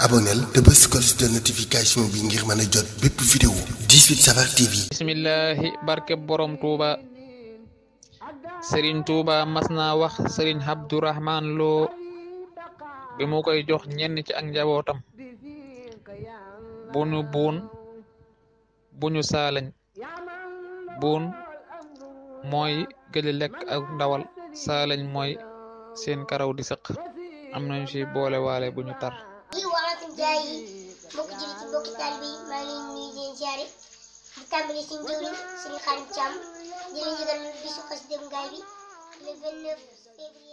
abonneel te bës cloche de notification bi ngir mën a jot bépp vidéo 18 Safar TV. bismillahi barke borom tuuba sëriñ tuuba mas naa wax sëriñ abdurahman loo bi mu koy jox ñenn ci ak njabootam bunu buun buñu saalañ buun mooy gëli lekk ak ndawal saalañ mooy seen karaw di sëq am nañu ci boole waale bu ñu tar yi waxatum jaay yi mbokk jëli ci mbokk taalibe yi maa ngi leen nuyu di leen siyaare di tàmbali suñu jëwriñ suñu xarit Thiam di leen yëgal bisu xas dem ngaay bi le 29 février